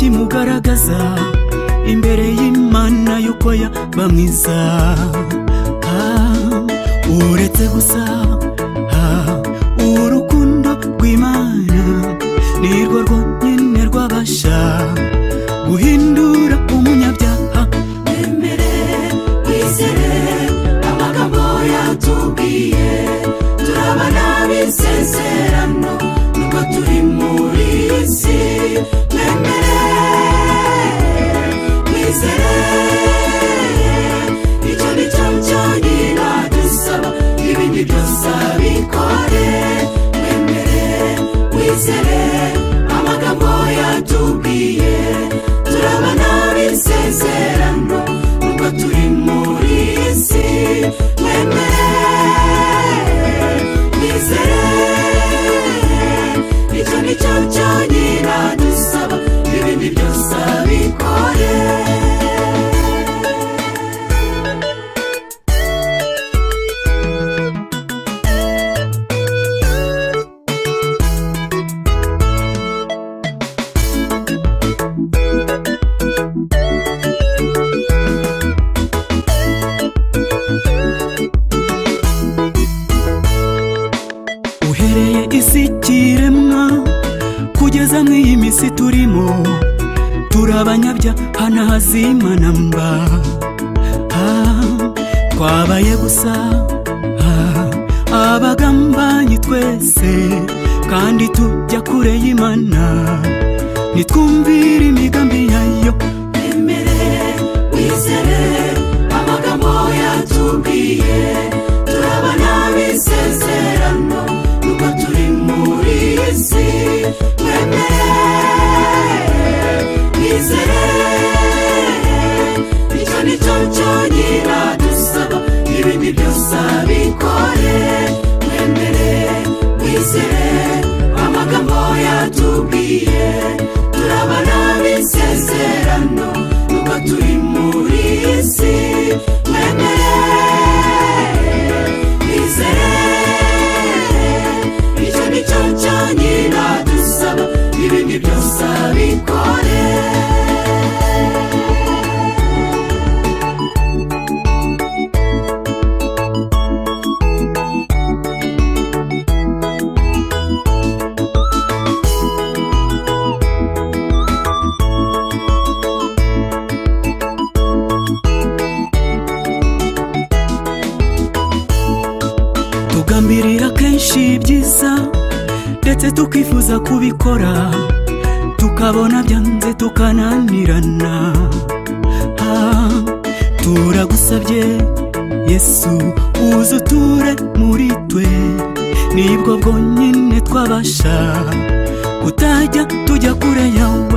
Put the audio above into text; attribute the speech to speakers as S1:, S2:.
S1: mugaragaza imbere y'imana yuko yaba mwiza Ah, uretse gusa ah, urukundo rw'imana nirwo rwonyine rwabasha guhindura umunyabyaha
S2: emere wizere amagambo yatubwiye turabana bisezerano nubwo turi muri iyi si emere wizere icyo ni cyo cyonyine dusaba ibindi byose abikore emere wizere amagambo yatubwiye turabana bisezerano nubwo turi muri iyi si wemere wizere icyo ni cyo cyonyine dusaba ibindi byose abikore
S1: uhereye isi kiremwa kugeza mu iyi minsi turimo turabanyabya hanahazimana mba Ah, twabaye gusa ah, abagambanyi twese kandi tujya kure y'imana nitwumvire imigambi yayo
S2: emere wizere amagambo yatubwiye turabona bisezerano nubwo turi muri iyi si mwemere wizere icyo ni cyo cyonyine dusaba ibindi byose abikore mwemere wizere amagambo yatubwiye turabona bisezerano nubwo turi muri iyi si mwemere wizere icyo ni cyo cyonyine dusaba ibindi byose abikore
S1: tugambirira kenshi ibyiza ndetse tukifuza kubikora tukabona byanze tukananirana Ah, turagusabye yesu uze uture muri twe nibwo bwonyine twabasha kutajya tujya kure yawe